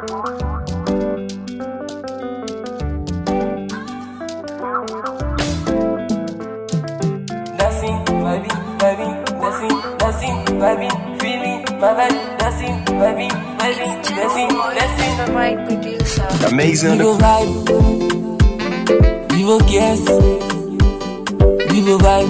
dancing, vibing, vibing, dancing, dancing, vibing, feeling my vibe, dancing, vibing, vibing, dancing, dancing. The right producer. Amazing. Vivo vibe, vivo guess, vivo vibe.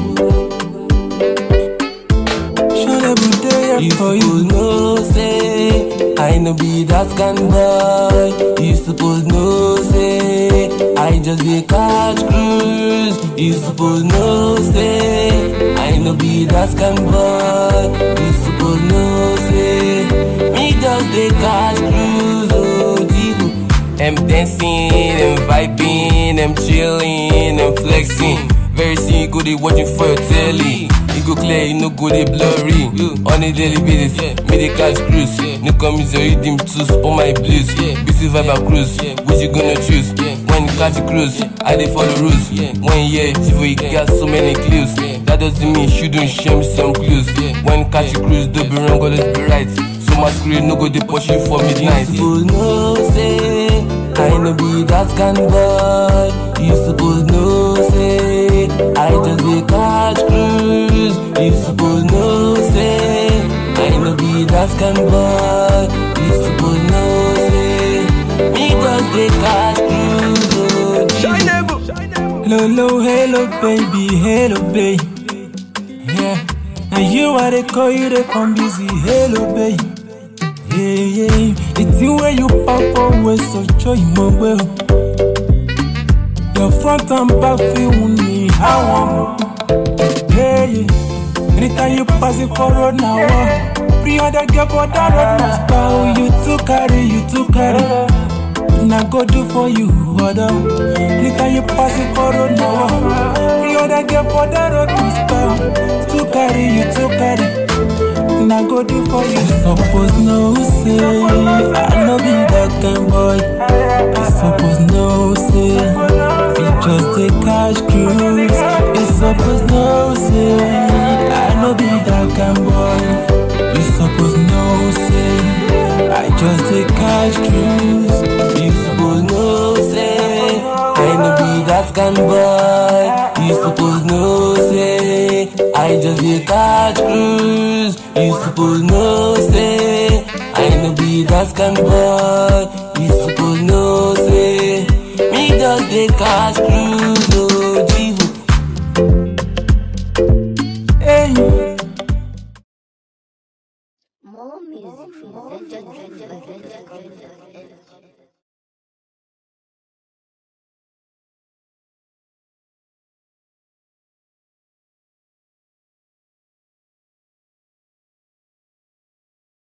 Should I be there You for suppose you? know say I no be that kind boy. You suppose know say I just dey catch cruise. You suppose know say I no be that kind boy. You suppose know say me just dey catch cruise. Oh, Jivo. I'm dancing, I'm vibing, I'm chilling, I'm flexing. Very soon you go dey watching for your telly. You go clear, you no go dey blurry. On a daily basis, me dey catch cruise. No come use your rhythm to spoil my blues. Busy vibe and cruise, which you gonna choose? When you catch a cruise, I dey follow rules. One year, Chivo, you got so many clues. That doesn't mean you shouldn't share me some clues. When you catch a cruise, don't be wrong, always be right. So my screen no go dey push you for midnight. You suppose know say I no be that kind boy. You suppose know say I just dey catch cruise. You suppose know say I no be that kind boy. You suppose know say me just dey catch cruise. Oh, Hello, hello, hello, baby, hello, baby. Yeah, now you are the call you the come busy, hello, baby. Yeah, yeah, it's the way you pop always so joy my well. Your front and back feel me, how I'm. Yeah, yeah. Anytime you pass it for road now, uh, 300 girl for that road now. Style you to carry, you to carry. Now go do for you, other. Anytime you pass it for road now, uh, 300 girl for that road now. Style to carry, you to carry. Now go do for you. Suppose no say, I know be that kind boy. You suppose no say, we just take cash cruise. You suppose no say, I know be that kind boy. You suppose no say, I just take cash cruise. You suppose know say I no be that kind boy. You suppose know say I just dey catch cruise. You suppose know say I no be that kind boy. You suppose know say me just dey catch cruise. Oh, Jivo. Hey. More music from Legend, Legend, Legend, Legend.